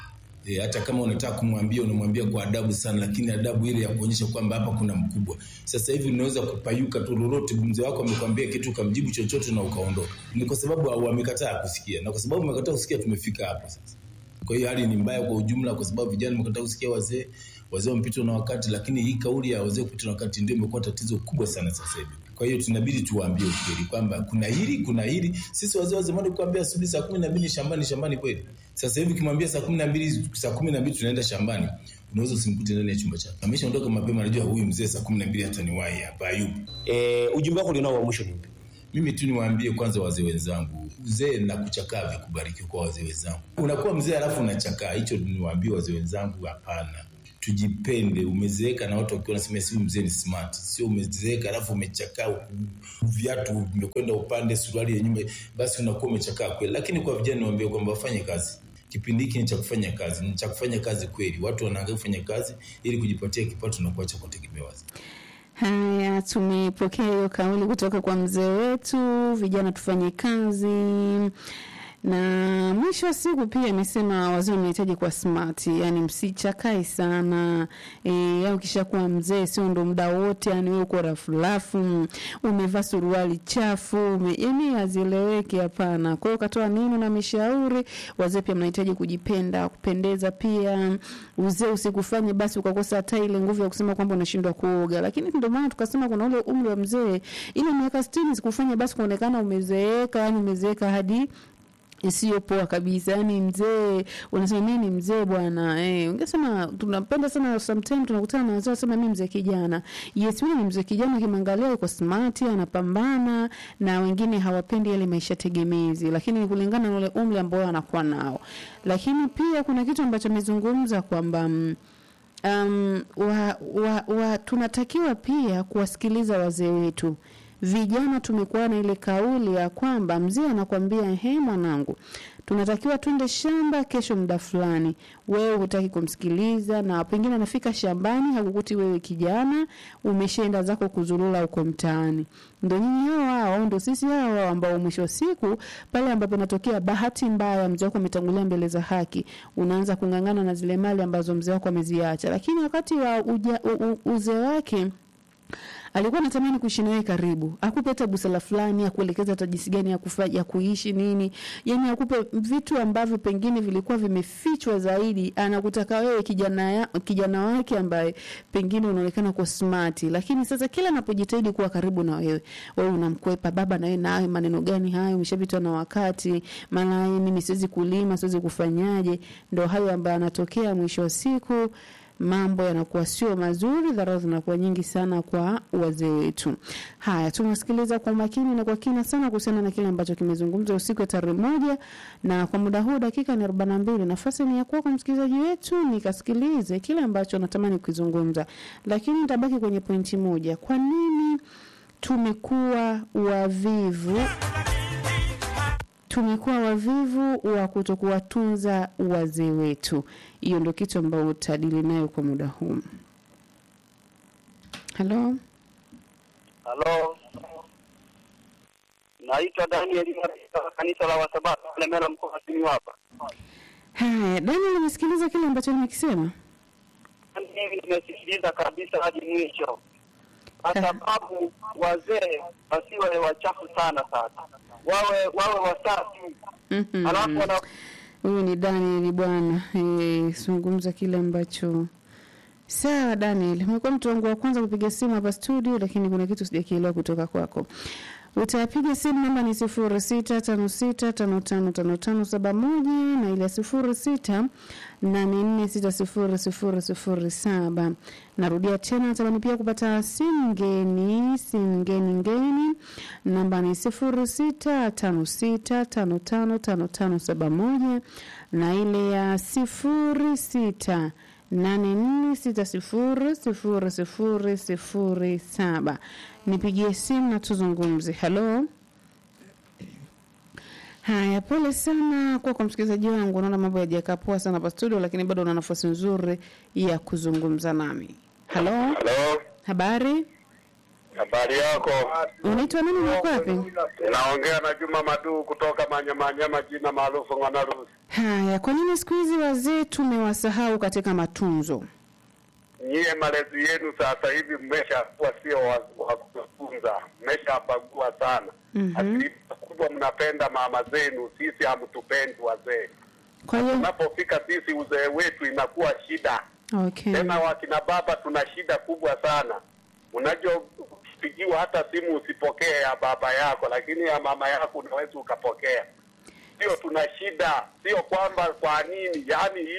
E, hata kama unataka kumwambia unamwambia kwa adabu sana, lakini adabu ile ya kuonyesha kwamba hapa kuna mkubwa. Sasa hivi unaweza kupayuka tu lolote, mzee wako amekwambia kitu ukamjibu chochote na ukaondoka. Ni kwa sababu wamekataa kusikia, na kwa sababu wamekataa kusikia tumefika hapa sasa. Kwa hiyo hali ni mbaya kwa ujumla, kwa sababu vijana wamekataa kusikia wazee, wazee wamepitwa na wakati, lakini hii kauli ya wazee kupitwa na wakati ndio imekuwa tatizo kubwa sana sasa hivi. Kwa hiyo tunabidi tuwaambie ukweli kwamba kuna hili, kuna hili. Sisi wazee wa zamani kuambia asubuhi saa kumi na mbili shambani, shambani kweli. Sasa hivi ukimwambia saa kumi na mbili saa kumi na mbili tunaenda shambani, unaweza usimkute ndani ya chumba chake. Ameshaondoka mapema, anajua huyu mzee saa kumi na mbili hata niwahi hapa hayupo. E, ujumbe wako ulionao wa mwisho ni upi? Mimi tu niwaambie kwanza wazee wenzangu, uzee na kuchakaa vikubariki kwa wazee wenzangu. Unakuwa mzee alafu unachakaa, hicho niwaambie wazee wenzangu, hapana. Tujipende. Umezeeka na watu wakiwa nasema si mzee ni smart, sio umezeeka alafu umechakaa, viatu vimekwenda upande, suruali ya nyuma, basi unakuwa umechakaa kweli. Lakini kwa vijana niwaambie kwamba wafanye kazi kipindi hiki ni cha kufanya kazi, ni cha kufanya kazi kweli. Watu wanaangalia kufanya kazi ili kujipatia kipato na kuacha kutegemea wazee. Haya, tumepokea hiyo kauli kutoka kwa mzee wetu, vijana tufanye kazi na mwisho wa siku pia amesema wazee wanahitaji kuwa smart, yani msichakae sana e, au kisha kuwa mzee sio ndo muda wote, yani wewe uko rafurafu, umevaa suruali chafu, ume, yani hazieleweki. Hapana. Kwa hiyo katoa neno na mishauri, wazee pia mnahitaji kujipenda, kupendeza pia. Uzee usikufanye basi ukakosa hata ile nguvu ya kusema kwamba unashindwa kuoga, lakini ndio maana tukasema kuna ule umri wa mzee, ile miaka 60 sikufanye basi kuonekana umezeeka, yani umezeeka hadi isiyopoa kabisa. Yani mzee unasema mimi ni mzee bwana eh, ungesema tunapenda sana, sometimes tunakutana na wazee wasema mimi mzee kijana. Yes, mimi ni mzee kijana, ukimwangalia yuko smart, anapambana, na wengine hawapendi yale maisha tegemezi, lakini ni kulingana na ule umri ambao anakuwa nao. Lakini pia kuna kitu ambacho amezungumza kwamba mm, um, wa, wa, wa, tunatakiwa pia kuwasikiliza wazee wetu vijana tumekuwa na ile kauli ya kwamba mzee anakwambia he, mwanangu, tunatakiwa twende shamba kesho muda fulani, wewe hutaki kumsikiliza, na pengine anafika shambani hakukuti wewe kijana, umeshaenda zako kuzurura huko mtaani. Ndo nyinyi hao hao, ndo sisi hao hao ambao mwisho wa siku pale ambapo inatokea bahati mbaya, mzee wako ametangulia mbele za haki, unaanza kung'ang'ana na zile mali ambazo mzee wako ameziacha, lakini wakati wa uja, u, u, uzee wake alikuwa anatamani kuishi nawe karibu, akupe hata busara fulani, akuelekeza hata jinsi gani ya kufanya ya kuishi nini, yani akupe vitu ambavyo pengine vilikuwa vimefichwa zaidi. Anakutaka wewe kijana ya, kijana wake ambaye pengine unaonekana kwa smart, lakini sasa kila anapojitahidi kuwa karibu na wewe, wewe unamkwepa. Baba na wewe nawe maneno gani hayo? Umeshapitwa na wakati, maana mimi siwezi kulima, siwezi kufanyaje. Ndo hayo ambayo anatokea mwisho wa siku mambo yanakuwa sio mazuri, dharau zinakuwa nyingi sana kwa wazee wetu. Haya, tumesikiliza kwa makini na kwa kina sana kuhusiana na kile ambacho kimezungumzwa usiku wa tarehe moja, na kwa muda huu dakika ni arobaini na mbili. Nafasi ni ya kwako msikilizaji wetu, nikasikilize kile ambacho natamani kukizungumza, lakini nitabaki kwenye pointi moja. Kwa nini tumekuwa wavivu tumekuwa wavivu wa kutokuwatunza wazee wetu. Hiyo ndio kitu ambayo utadili nayo kwa muda huu. Halo, Halo, naitwa Daniel wa kanisa la Wasabato Lemela, mkoa wa Simiyu hapa. haya Daniel, umesikiliza kile ambacho nimekisema? Mimi nimesikiliza kabisa hadi mwisho, kwa sababu wazee wasiwe wachafu sana sana, wawe wawe wasafi, Mhm. alafu wana Huyu ni Daniel bwana, eh, zungumza kile ambacho Sawa Daniel, umekuwa mtu wangu wa kwanza kupiga simu hapa studio, lakini kuna kitu sijakielewa kutoka kwako. Utapiga simu namba ni sifuri sita tano sita tano tano tano tano saba moja na ile sifuri sita nane nne sita sifuri sifuri sifuri saba. Narudia tena, natamani pia kupata simu ngeni, simu ngeni ngeni, namba ni sifuri sita tano sita tano tano tano tano saba moja na ile ya sifuri sita nane nne sita sifuri sifuri sifuri sifuri saba. Nipigie simu na tuzungumze. Halo. Haya, pole sana kwa kwa msikilizaji wangu, naona mambo yajakaa poa sana hapa studio, lakini bado una nafasi nzuri ya kuzungumza nami. Halo, Halo, habari, habari yako? unaitwa nani na uko wapi? Naongea na Juma Madu kutoka Manyamanyama, jina maarufu Ng'onarusi. Haya, kwa nini siku hizi wazee tumewasahau katika matunzo? Nyie malezi yenu sasa hivi mmeshakuwa sio wa wa kufunza, mmeshabagua sana. Mhm. Asilimia kubwa mnapenda mama zenu, sisi hamtupendi wazee. Kwa hiyo Tunapofika sisi uzee wetu inakuwa shida okay. tena wakina baba tuna shida kubwa sana. Unajua, ukipigiwa hata simu usipokee ya baba yako, lakini ya mama yako unaweza ukapokea. Sio tuna shida, sio kwamba kwa nini, yaani hiyo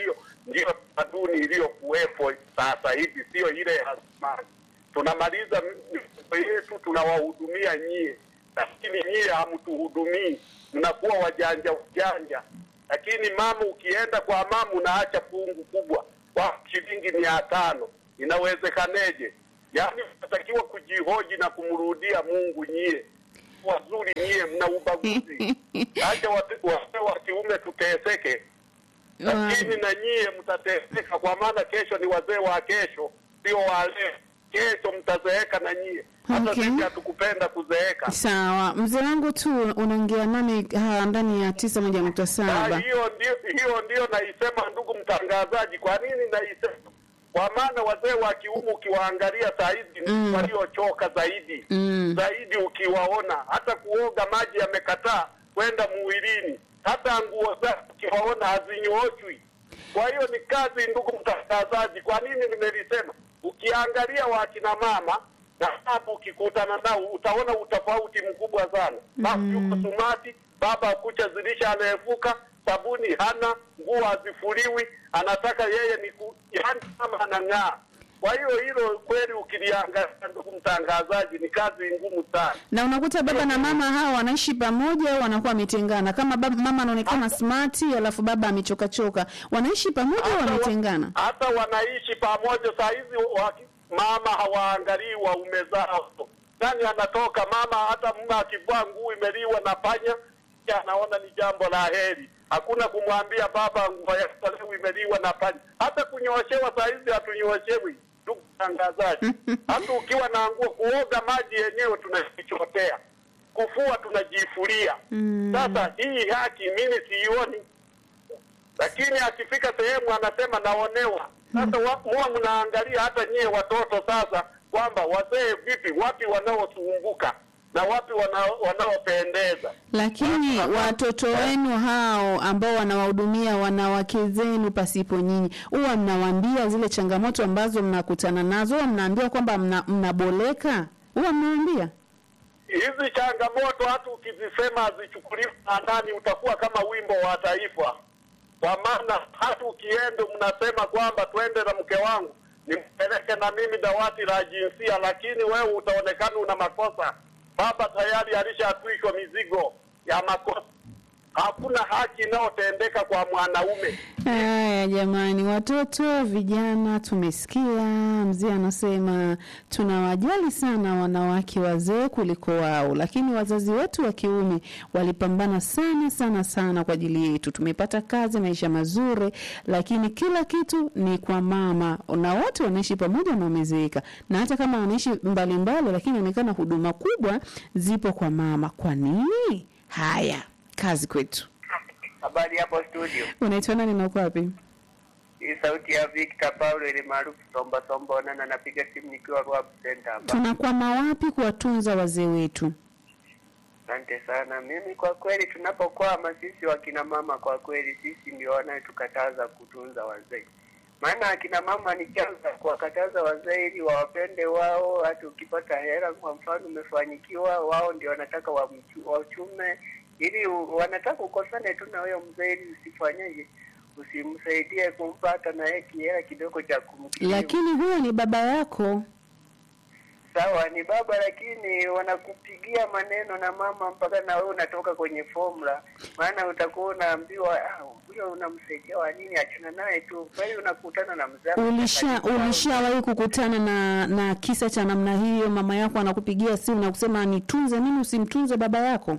ndiyo tamaduni iliyokuwepo sasa hivi, sio ile ya zamani. Tunamaliza mifugo yetu, tunawahudumia nyie, lakini nyie hamtuhudumii, mnakuwa wajanja wajanja. Lakini mama, ukienda kwa mama unaacha fungu kubwa kwa shilingi mia tano, inawezekaneje? Yaani unatakiwa kujihoji na kumrudia Mungu. Nyie wazuri, nyie mna ubaguzi. Acha wazee wa kiume tuteseke, lakini na nyie mtateseka, kwa maana kesho ni wazee wa kesho, sio wa leo. Kesho mtazeeka na nyie, hata Okay. sisi hatukupenda kuzeeka. Sawa, mzee wangu tu unaongea nami ah, ndani ya tisa moja nukta Ah, saba. hiyo ndio hiyo ndio naisema, ndugu mtangazaji. Kwa nini naisema? Kwa maana wazee wa kiume ukiwaangalia saa hizi Mm. ni waliochoka zaidi Mm. zaidi, ukiwaona hata kuoga maji yamekataa kwenda mwilini, hata nguo zao ukiwaona hazinyooshwi. Kwa hiyo ni kazi, ndugu mtangazaji. Kwa nini nimelisema? Ukiangalia wakina mama na hapo ukikutana nao utaona utofauti mkubwa sana. Baba yuko sumati, baba kucha zilisha anaefuka, sabuni hana, nguo hazifuliwi, anataka yeye ni ku, yani kama anang'aa. Kwa hiyo hilo kweli ukiliangalia, ndugu mtangazaji, ni kazi ngumu sana. Na unakuta baba na mama hawa wanaishi pamoja au wanakuwa wametengana. Kama baba, mama anaonekana smart alafu baba amechoka choka, wanaishi pamoja au Hata wa- wametengana? hata wanaishi pamoja saa hizi waki- mama hawaangalii waume zao nani anatoka mama hata mume akivaa nguo imeliwa na panya yeye anaona ni jambo la heri hakuna kumwambia baba nguo yako leo imeliwa na panya hata kunyoshewa saa hizi hatunyoshewi ndugu mtangazaji hata ukiwa na nguo kuoga maji yenyewe tunajichotea kufua tunajifulia sasa hii haki mimi siioni lakini akifika sehemu anasema naonewa. Sasa wa- muwa mnaangalia hata nyie watoto sasa, kwamba wazee vipi, wapi wanaosumbuka na wapi wana- wanaopendeza. Lakini watoto wenu hao ambao wanawahudumia wanawake zenu pasipo nyinyi, huwa mnawaambia zile changamoto ambazo mnakutana nazo, huwa mnaambia kwamba mna, mnaboleka, huwa mnawaambia Hizi changamoto hata ukizisema hazichukuliwi maanani, utakuwa kama wimbo wa taifa, kwa maana hata ukienda mnasema kwamba twende na mke wangu nimpeleke na mimi dawati la jinsia, lakini wewe utaonekana una makosa. Baba tayari alishatwishwa mizigo ya makosa. Hakuna haki inayotendeka kwa mwanaume. Haya jamani, watoto vijana, tumesikia mzee anasema tunawajali sana wanawake wazee kuliko wao, lakini wazazi wetu wa kiume walipambana sana sana sana kwa ajili yetu. Tumepata kazi, maisha mazuri, lakini kila kitu ni kwa mama, na wote wanaishi pamoja na wamezeeka, na hata kama wanaishi mbalimbali, lakini inaonekana huduma kubwa zipo kwa mama. Kwa nini? Haya, kazi kwetu. Habari hapo studio. Unaitwa nani na uko wapi? Hii sauti ya Victor Paulo ile maarufu Somba Somba Onana, napiga simu nikiwa Rwab Center hapa. tunakwama wapi kuwatunza wazee wetu? Asante sana. Mimi kwa kweli, tunapokwama sisi wakina mama, kwa kweli sisi ndio wanayetukataza kutunza wazee. Maana akina mama ni chanzo cha kuwakataza wazee ili wawapende wao. Hata ukipata hela, kwa mfano umefanyikiwa, wao ndio wanataka wamchu- wachume, ili u- wanataka ukosane tu na huyo mzee, ili usifanyeje, usimsaidie kumpata na yeye kihela kidogo cha kumkirimu. Lakini huyo ni baba yako. Sawa, ni baba, lakini wanakupigia maneno na mama mpaka na wewe unatoka kwenye formula, maana utakuwa unaambiwa "Ah, huyo unamsaidia wa nini? Achana naye tu. Kweli unakutana na mzee Ulisha ulishawahi kukutana na na kisa cha namna hiyo? Mama yako anakupigia simu na kusema nitunze mimi, usimtunze baba yako?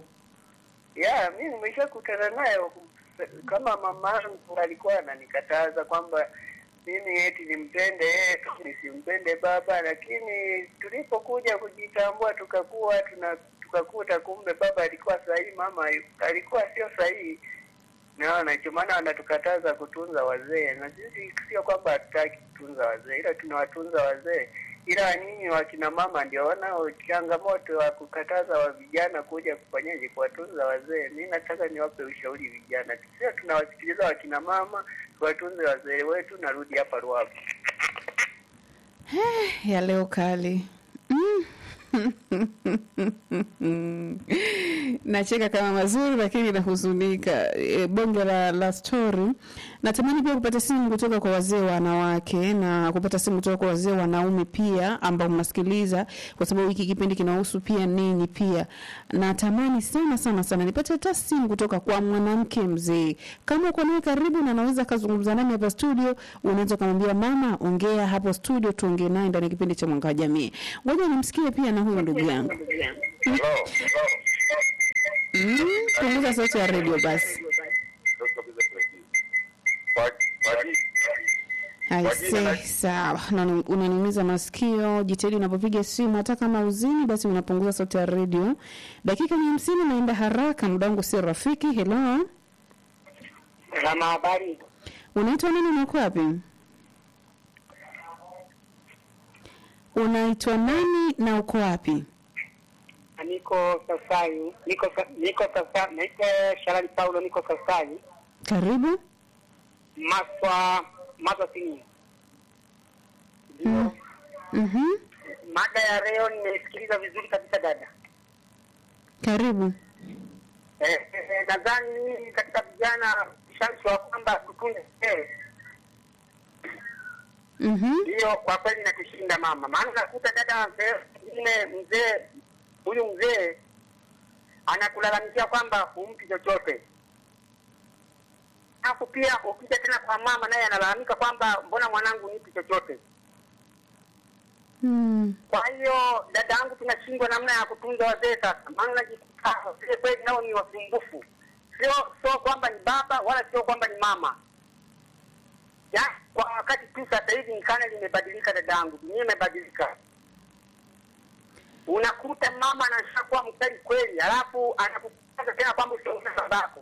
ya mimi nimeshakutana nayo kama mama yangu alikuwa ananikataza kwamba mimi eti nimpende yeye tu nisimpende baba, lakini tulipokuja kujitambua tukakuwa tuna tukakuta kumbe baba alikuwa sahihi, mama alikuwa sio sahihi. Naona ndio maana wanatukataza kutunza wazee, na sisi sio kwamba hatutaki kutunza wazee, ila tunawatunza wazee, ila nyinyi wakina mama ndio wanao changamoto wa kukataza wa vijana kuja kufanyaje kuwatunza wazee. Mi nataka niwape ushauri vijana, sio tunawasikiliza wakina mama, tuwatunze wazee wetu. Narudi hapa Ruavu. ya leo kali Mm. nacheka kama mazuri lakini nahuzunika. E, bonge la, la story. Natamani pia kupata simu kutoka kwa wazee wanawake na kupata simu kutoka kwa wazee wanaume pia ambao mnasikiliza, kwa sababu hiki kipindi kinahusu pia ninyi pia. Natamani sana sana sana nipate hata simu kutoka kwa mwanamke mzee, kama uko naye karibu na anaweza akazungumza nami hapa studio, unaweza kumwambia mama, ongea hapo studio, tuongee naye ndani ya kipindi cha Mwanga wa Jamii. Ngoja nimsikie pia na huyo ndugu yangu. Mm, punguza sauti ya redio basi. Aise, sawa. Unani- Unaniumiza masikio. Jitahidi unapopiga simu, hata kama uzini, basi unapunguza sauti ya redio. Dakika ni hamsini, naenda haraka, muda wangu sio rafiki. Hello, Salama, habari? unaitwa nani na uko wapi? Unaitwa nani na uko wapi? Niko Sasai, niko sa- niko sasa, naitwa Sharali Paulo, niko Sasai, Karibu. Maswa Maswa Sini. Mm. Mhm. Mada ya leo nimesikiliza vizuri kabisa dada. Karibu. Eh, eh, nadhani mimi katika vijana ushawishi wa kwamba tutunze mzee Mhm. hiyo kwa kweli inatushinda mama, maana unakuta dada mzee mwingine mzee huyu mzee anakulalamikia kwamba humpi chochote, alafu pia ukija tena kwa mama naye analalamika kwamba mbona mwanangu nipi chochote. Mm. Kwa hiyo dada yangu, tunashindwa namna ya kutunza wazee sasa, maana unajikuta wazee kweli nao ni wasumbufu, sio sio kwamba ni baba wala sio kwamba ni mama ya kwa wakati tu sasa hivi nkana limebadilika dada yangu, dunia imebadilika. Unakuta mama anashakuwa mkali kweli, halafu anakukataza tena kwamba usiongee na babako,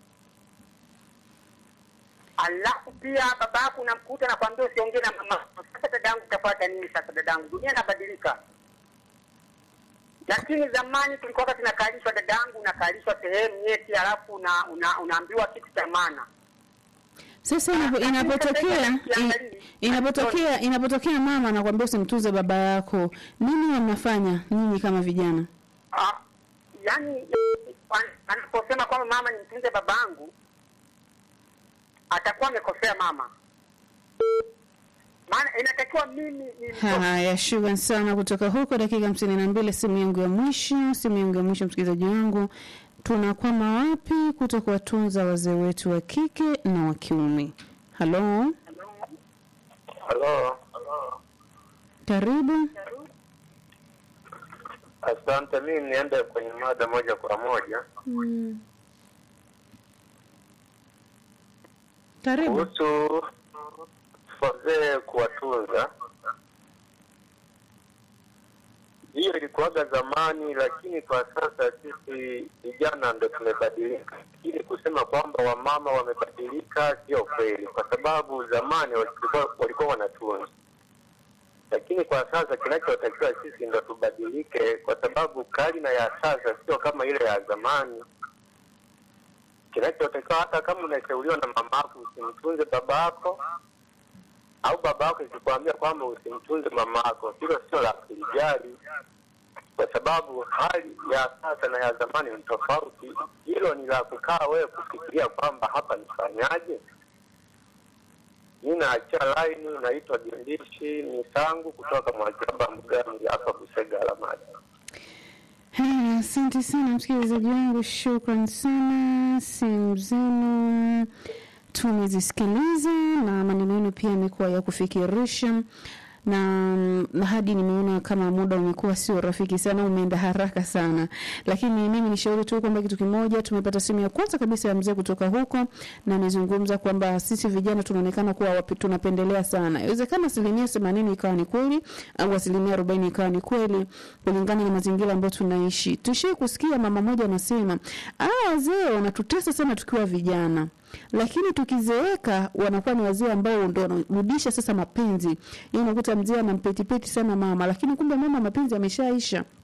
alafu pia babako unamkuta nakwambia usiongee na mama. Sasa dada yangu, utafuata nini sasa dada yangu? Dunia inabadilika. Lakini zamani tulikuwa tunakalishwa, dada yangu, unakalishwa sehemu nyeti, halafu una, una, unaambiwa kitu cha maana Sasa inapo- inapotokea i- inapotokea inapotokea mama anakuambia usimtunze baba yako, nini huwa mnafanya nyinyi kama vijana? Ah, yani an- anaposema kwamba mama nimtunze babangu atakuwa amekosea mama, maana inatakiwa mimi ni Haya, shukran sana kutoka huko. Dakika hamsini na mbili, simu yangu ya mwisho, simu yangu ya mwisho, msikilizaji wangu, tunakwama wapi kuto kuwatunza wazee wetu wa kike na wa kiume? Halo, Halo, karibu. asante. Mimi niende kwenye mada moja kwa moja Mm. Karibu. kuhusu wazee kuwatunza. Hiyo ilikuwaga zamani, lakini kwa sasa sisi vijana ndo tumebadilika. Ili kusema kwamba wamama wamebadilika sio kweli, kwa sababu zamani walikuwa, walikuwa wanatunza, lakini kwa sasa kinachotakiwa sisi ndo tubadilike, kwa sababu karne ya sasa sio kama ile ya zamani. Kinachotakiwa hata kama unashauriwa na mamako usimtunze babako au babako ikikwambia kwamba usimtunze mamako, hilo sio la kulijali, kwa sababu hali ya sasa na ya zamani ni tofauti. Hilo ni la kukaa wewe kufikiria kwamba hapa nifanyaje. Mi naachia laini, naitwa Dindishi Misangu kutoka Mwajaba Mgani hapa Busega Alamadi. Haya, asante sana msikilizaji wangu, shukran sana. Simu zenu tumezisikiliza na maneno yenu pia yamekuwa ya kufikirisha na, na hadi nimeona kama muda umekuwa sio rafiki sana, umeenda haraka sana, lakini mimi nishauri tu kwamba kitu kimoja, tumepata simu ya kwanza kabisa ya mzee kutoka huko, na amezungumza kwamba sisi vijana tunaonekana kuwa wapi, tunapendelea sana. Inawezekana asilimia themanini ikawa ni kweli au asilimia arobaini ikawa ni kweli kulingana na mazingira ambayo tunaishi. Tushie kusikia mama moja anasema, ah, wazee wanatutesa sana tukiwa vijana lakini tukizeeka wanakuwa ni wazee ambao ndo wanarudisha sasa mapenzi. Yaani unakuta mzee anampetipeti sana mama, lakini kumbe mama mapenzi yameshaisha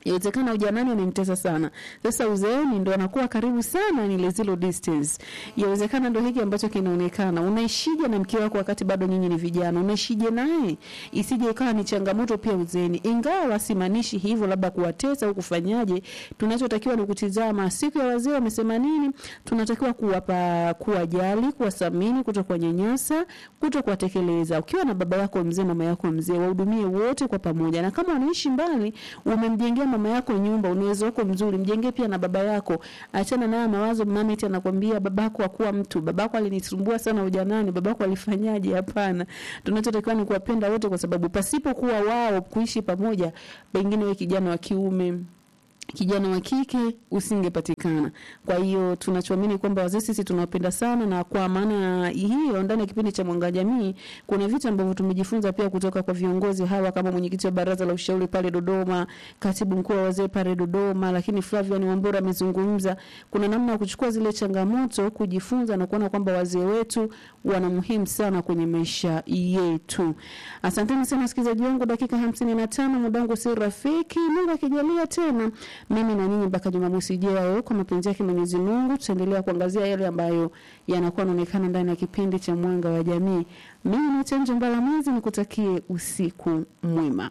Inawezekana ujanani amemtesa sana, sasa uzeeni ndo anakuwa karibu sana, ni ile zero distance. Inawezekana ndo hiki ambacho kinaonekana. Unaishije na mke wako wakati bado nyinyi ni vijana? Unaishije naye? Isije ikawa ni changamoto pia uzeeni, ingawa simaanishi hivyo labda kuwatesa au kufanyaje. Tunachotakiwa ni kutizama siku ya wazee wamesema nini. Tunatakiwa kuwapa, kuwajali, kuwathamini, kuto kuwanyanyasa, kuto kuwatekeleza. Ukiwa na baba yako mzee, mama yako mzee, wahudumie wote kwa pamoja, na kama wanaishi mbali, umemjengea mama yako nyumba, uwezo wako mzuri, mjengee pia na baba yako. Achana nayo mawazo, mama eti anakwambia babako hakuwa mtu, babako alinisumbua sana ujanani, babako alifanyaje? Hapana, tunachotakiwa ni kuwapenda wote, kwa sababu pasipokuwa wao kuishi pamoja, pengine wewe kijana wa kiume kijana wa kike usingepatikana. Kwa hiyo tunachoamini kwamba wazee sisi tunawapenda sana, na kwa maana hiyo, ndani ya kipindi cha Mwanga Jamii kuna vitu ambavyo tumejifunza pia kutoka kwa viongozi hawa, kama mwenyekiti wa baraza la ushauri pale Dodoma, katibu mkuu wa wazee pale Dodoma, lakini Flavian Wambura amezungumza. Kuna namna ya kuchukua zile changamoto, kujifunza na kuona kwamba wazee wetu wana muhimu sana kwenye maisha yetu. Asanteni sana wasikilizaji wangu, dakika hamsini na tano muda wangu si rafiki. Mungu akijalia tena mimi na nyinyi mpaka Jumamosi ijayo, kwa mapenzi yake Mwenyezi Mungu, tutaendelea kuangazia yale ambayo yanakuwa yanaonekana ndani ya kipindi cha Mwanga wa Jamii. Mimi ni Chenjo Mbalamwezi, nikutakie usiku mwema.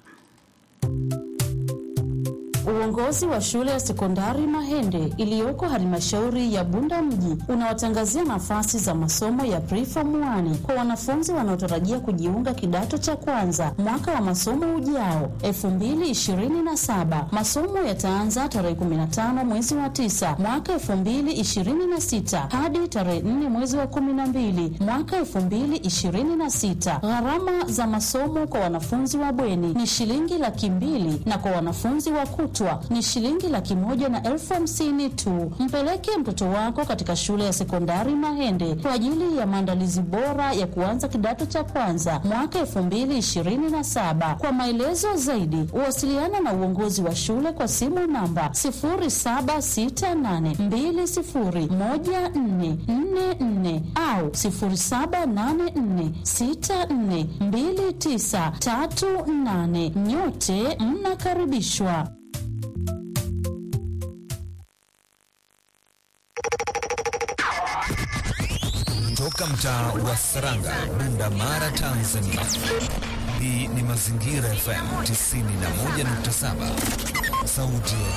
Uongozi wa shule ya sekondari Mahende iliyoko halmashauri ya Bunda mji unawatangazia nafasi za masomo ya preform 1 kwa wanafunzi wanaotarajia kujiunga kidato cha kwanza mwaka wa masomo ujao 2027. Masomo yataanza tarehe 15 mwezi wa 9 mwaka 2026 hadi tarehe 4 mwezi wa 12 mwaka 2026. Gharama za masomo kwa wanafunzi wa bweni ni shilingi laki mbili na kwa wanafunzi wa kutwa ni shilingi laki moja na elfu hamsini tu. Mpeleke mtoto wako katika shule ya sekondari Mahende kwa ajili ya maandalizi bora ya kuanza kidato cha kwanza mwaka elfu mbili ishirini na saba. Kwa maelezo zaidi, uwasiliana na uongozi wa shule kwa simu namba sifuri saba sita nane mbili sifuri moja nne nne nne au sifuri saba nane nne sita nne mbili tisa tatu nane. Nyote mnakaribishwa. Toka mtaa wa Saranga, Bunda Mara, Tanzania. Hii ni Mazingira FM 91.7, sauti ya